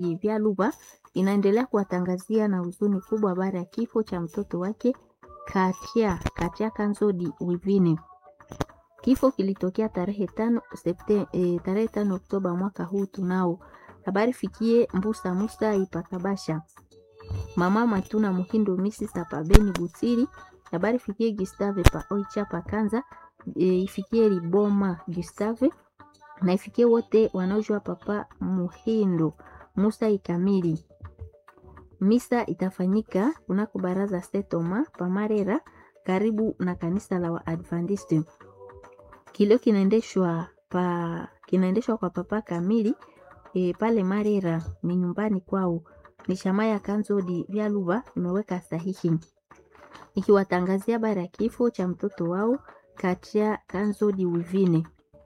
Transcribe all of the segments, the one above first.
vya Luba inaendelea kuwatangazia na huzuni kubwa baada ya kifo cha mtoto wake Katia Katia Kanzodi Wivine. Kifo kilitokea tarehe tano Septemba, e, tarehe tano Oktoba mwaka huu tunao. Habari fikie Mbusa Musa Ipakabasha. Mama Matuna Muhindo Misi Sapabeni Butiri. Habari fikie Gustave pa Oicha Pakanza. E, ifikie Liboma Gustave na ifikie wote wanaojua papa Muhindo Musa Ikamili. Misa itafanyika kunako baraza Setoma Pamarera karibu na kanisa la Waadventista. Kilio kinaendeshwa pa kinaendeshwa kwa papa Kamili e, pale Marera ni nyumbani kwao. Ni shama ya Kanzodi vya Luba imeweka sahihi ikiwatangazia bara ya kifo cha mtoto wao Katia Kanzodi Wivine.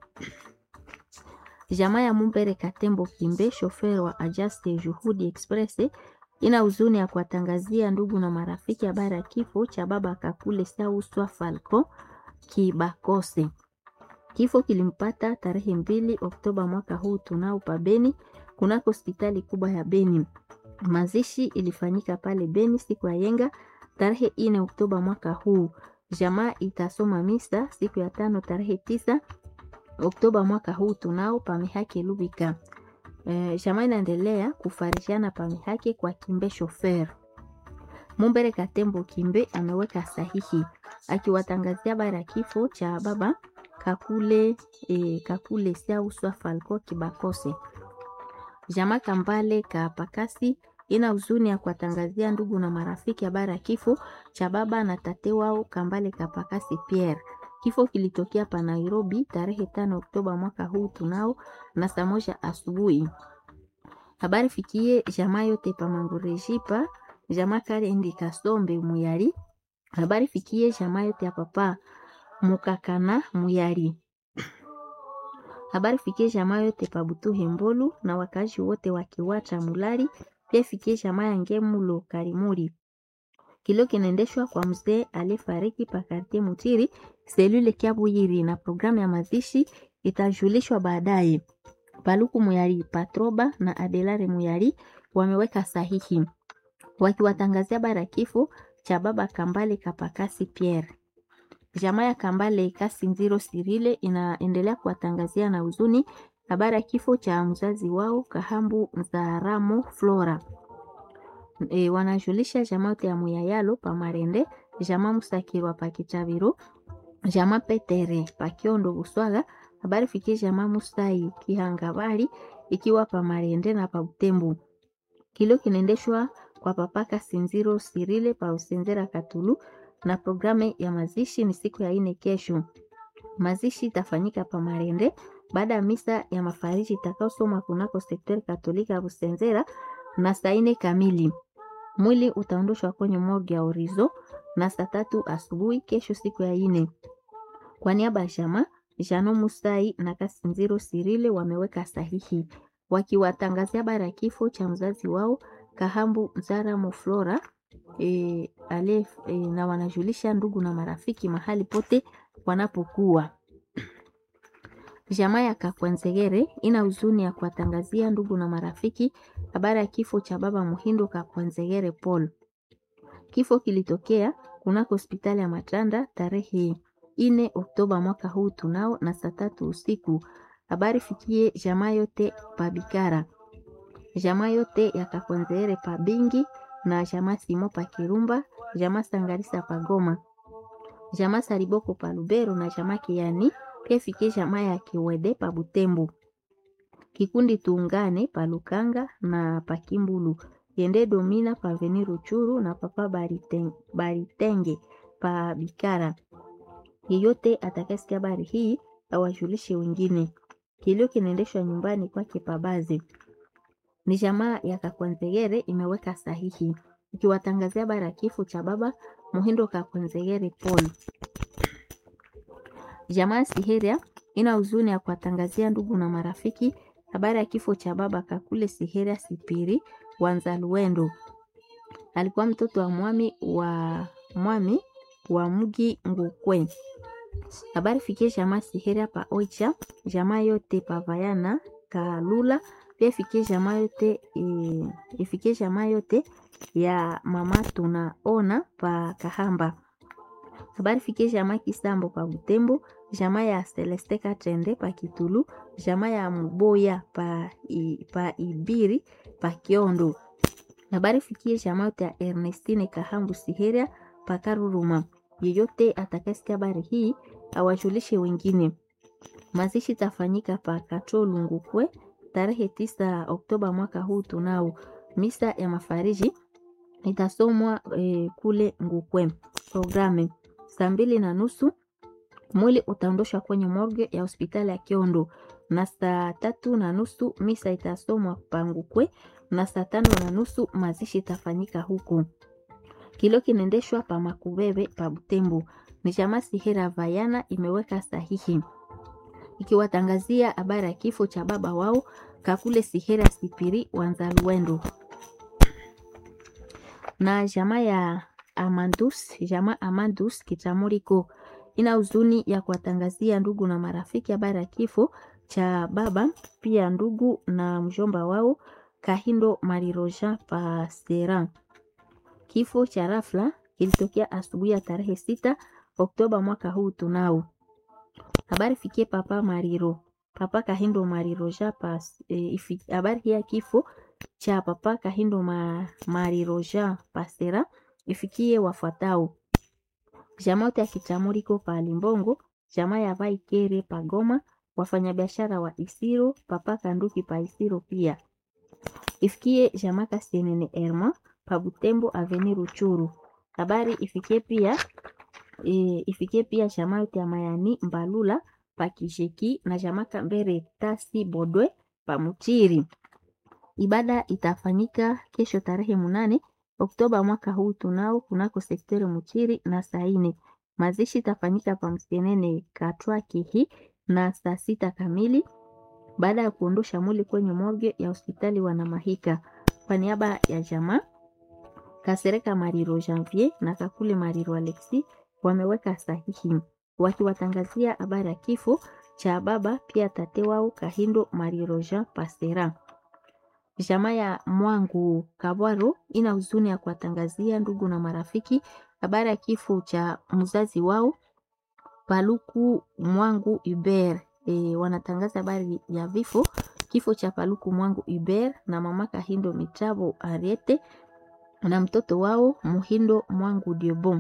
Jamaa ya Mumbere Katembo Kimbe, shoferi wa Ajaste Juhudi Express, ina huzuni ya kuwatangazia ndugu na marafiki habari ya kifo cha baba Kakule Sauswa Falco Kibakose. Kifo kilimpata tarehe mbili Oktoba mwaka huu tunao pa Beni kunako hospitali kubwa ya Beni. Mazishi ilifanyika pale Beni siku ya yenga tarehe ine Oktoba mwaka huu. Jamaa itasoma misa siku ya tano tarehe tisa Oktoba mwaka huu tunao pamihake Lubika. E, jamaa inaendelea kufarishana pamihake kwa Kimbe shofer Mumbere Katembo Kimbe ameweka sahihi akiwatangazia bara kifo cha baba Kakule e, Kakule Siauswa Falco Kibakose. Jamaa Kambale Kapakasi ina huzuni ya kuwatangazia ndugu na marafiki habari ya kifo cha baba na tate wao Kambale Kapakasi Pierre. Kifo kilitokea pa Nairobi tarehe tano Oktoba mwaka huu tunao na saa moja asubuhi. Habari fikie jamaa yote pa Mangurejipa, jamaa Karendi Kasombe Muyari. Habari fikie jamaa yote ya papa Mukakana Muyari. Habari fikie jamaa yote pa Butuhe Mbolu na wakazi wote wakiwacha Mulari. Pia fikie jamaa ya Ngemulo Karimuri. Kilio kinaendeshwa kwa mzee aliyefariki pa kartie Mutiri selule Kiabuyiri, na programu ya mazishi itajulishwa baadaye. Paluku Muyari Patroba na Adelare Muyari wameweka sahihi wakiwatangazia bara kifo cha baba Kambale Kapakasi Pierre. Jamaa ya Kambale Kasinziro Sirile inaendelea kuwatangazia na huzuni habari ya kifo cha mzazi wao Kahambu Nzaramo Flora. E, wanajulisha jamaa yote ya Muyayalo pa Marende, jamaa Musakirwa pa Kichaviro, jamaa Petere pa Kiondo Buswaga. Habari fikie jamaa Musai Kihangabari ikiwa pa Marende na pa Butembo. Kilio kinaendeshwa kwa papaka Sinziro Sirile pa Usenzera Katulu na programu ya mazishi ni siku ya ine kesho. Mazishi itafanyika pa Marende baada ya misa ya mafariji itakaosoma kunako sektori katolika ya Busenzera na saa ine kamili. Mwili utaondoshwa kwenye morgue ya Orizo na saa tatu asubuhi kesho siku ya ine. Kwa niaba ya jamaa Jano Musai na Kasinziro Sirile wameweka sahihi wakiwatangazia bara kifo cha mzazi wao Kahambu Nzara Muflora e, ale, e, na wanajulisha ndugu na marafiki mahali pote wanapokuwa. Jamaa ya Kakwenzegere ina huzuni ya kuwatangazia ndugu na marafiki habari ya kifo cha baba Muhindo Kakwenzegere Paul. Kifo kilitokea kunako hospitali ya Matanda tarehe ine Oktoba mwaka huu tunao na saa tatu usiku. Habari fikie jamaa yote pa Bikara, jamaa yote ya Kakwenzegere pa Bingi na jamaa Simo pa Kirumba, jamaa Sangarisa pa Goma, jamaa Sariboko pa Lubero na jamaa Kiani pia fikie jamaa ya Kiwede pa Butembo. Kikundi tuungane pa Lukanga na pa Kimbulu. Yende Domina pa Veni Ruchuru na papa Bariteng, Baritenge pa Bikara. Yeyote atakayesikia habari hii awajulishe wengine. Kilio kinaendeshwa nyumbani kwake Pabaze. Ni jamaa ya Kakwanzegere imeweka sahihi ikiwatangazia habari ya kifo cha baba Muhindo Kakwanzegere Paul. Jamaa Siheria ina huzuni ya kuwatangazia ndugu na marafiki habari ya kifo cha baba Kakule Siheria Sipiri Wanzaluendo. Alikuwa mtoto wa mwami wa mwami wa mgi Ngukwe. Habari fikie jamaa Siheria pa Oicha, jamaa yote pa Vayana Kalula pia ifikie jamaa yote e, ifikie jamaa yote ya mama tunaona pa Kahamba. Habari fikie jamaa Kisambo pa Butembo, jamaa ya Celeste Katende pa Kitulu, jamaa ya Muboya pa, i, pa Ibiri pa Kiondo. Habari fikie jamaa yote ya Ernestine Kahambu Siheria pa Karuruma. Yeyote atakayesikia habari hii awajulishe wengine. Mazishi tafanyika pa Katolu Ngukwe tarehe tisa Oktoba mwaka huu. Tunao misa ya mafariji itasomwa e, kule Ngukwe. Programe saa mbili na nusu mwili utaondoshwa kwenye morgue ya hospitali ya Kiondo, na saa tatu na nusu misa itasomwa pa Ngukwe, na saa tano na nusu mazishi itafanyika huku. Kilo kinaendeshwa pa Makubebe pa Butembo. Ni chama Sihera Vayana imeweka sahihi ikiwatangazia habari ya kifo cha baba wao Kakule Sihera Sipiri Wanzaluendo na jamaa ya Amandus, jamaa Amandus Kitamuriko ina huzuni ya kuwatangazia ndugu na marafiki habari ya kifo cha baba pia ndugu na mjomba wao Kahindo Mariroja Pasera. Kifo cha rafla kilitokea asubuhi ya tarehe sita Oktoba mwaka huu. Tunao habari fikie papa Mariro, papa Kahindo Mariroja pas e, habari hii ya kifo cha papa Kahindo ma, Mariroja Pasera ifikie wafuatao: jamaa yote ya Kitamuriko pa Limbongo, jamaa ya Vaikere pa Goma, wafanyabiashara wa Isiro, papa Kanduki pa Isiro pia ifikie jamaa Kasienene Erma pa Butembo aveni Ruchuru. Habari ifikie pia e, ifikie pia jamaa yote ya Mayani Mbalula pa Kisheki na jamaa Kambere Tasi Bodwe pa Mutiri. Ibada itafanyika kesho tarehe munane Oktoba mwaka huu tunao kunako sekteri Mutiri na saa ine. Mazishi itafanyika pa Msenene Katwa Kihi na saa sita kamili baada ya kuondosha mwili kwenye morgue ya hospitali Wanamahika. Kwa niaba ya jamaa Kasereka Mariro Janvier na Kakule Mariro Alexi wameweka sahihi wakiwatangazia habari ya kifo cha baba pia tate wao Kahindo Mariro Jean Pastera. Jamaa ya Mwangu Kabwaro ina huzuni ya kuwatangazia ndugu na marafiki habari ya kifo cha mzazi wao Paluku Mwangu Hubert. E, wanatangaza habari ya vifo kifo cha Paluku Mwangu Hubert na mama Kahindo Mitabo Ariete na mtoto wao Muhindo Mwangu Diobon.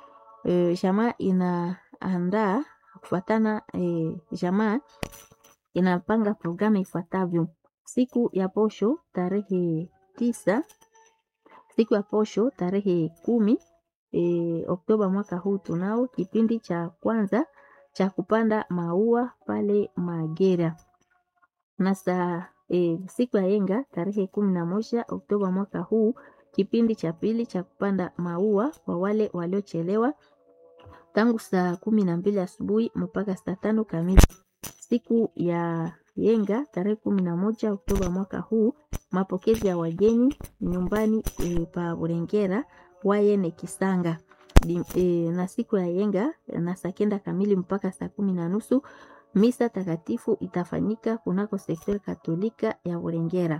E, jamaa inaandaa kufuatana e, jamaa inapanga programu ifuatavyo: siku ya posho tarehe tisa, siku ya posho tarehe kumi e, Oktoba mwaka huu tunao kipindi cha kwanza cha kupanda maua pale Magera na saa e, siku ya yenga tarehe kumi na moja Oktoba mwaka huu kipindi cha pili cha kupanda maua kwa wale waliochelewa tangu saa kumi na mbili asubuhi mpaka saa tano kamili. Siku ya yenga tarehe kumi na moja Oktoba mwaka huu mapokezi ya wageni nyumbani e, pa Burengera wayene Kisanga Di, e, na siku ya yenga na saa kenda kamili mpaka saa kumi na nusu misa takatifu itafanyika kunako sekteri katolika ya Burengera.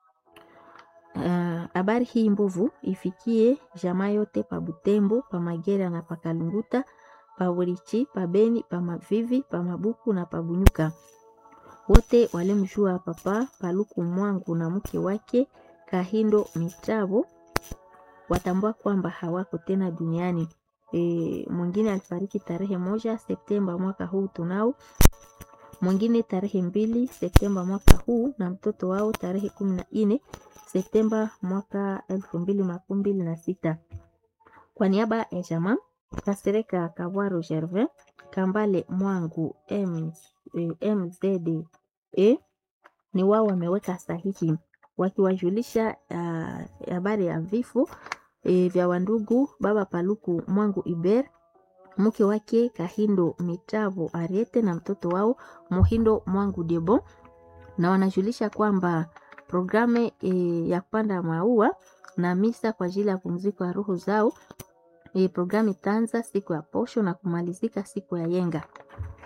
Habari uh, hii mbovu ifikie jamaa yote pa Butembo, pa Magera na pa Kalunguta, pa Burichi, pa Beni, pa Mavivi, pa Mabuku na pa Bunyuka. Wote walimjua papa Paluku Mwangu na mke wake Kahindo Mitabo watambua kwamba hawako tena duniani. E, mwingine alifariki tarehe moja Septemba mwaka huu tunao, mwingine tarehe mbili Septemba mwaka huu na mtoto wao tarehe kumi na nne Septemba mwaka elfu mbili makumi mbili na sita. Kwa niaba ya jamaa Kasereka Kabwaro Gervin Kambale Mwangu M, e, MZD e, ni wao wameweka sahihi wakiwajulisha habari uh, ya vifo e, vya wandugu baba Paluku Mwangu Iber mke wake Kahindo Mitavo Ariete na mtoto wao Muhindo Mwangu Debo, na wanajulisha kwamba programu e, ya kupanda maua na misa kwa ajili ya pumziko ya roho zao e, programu itaanza siku ya posho na kumalizika siku ya yenga.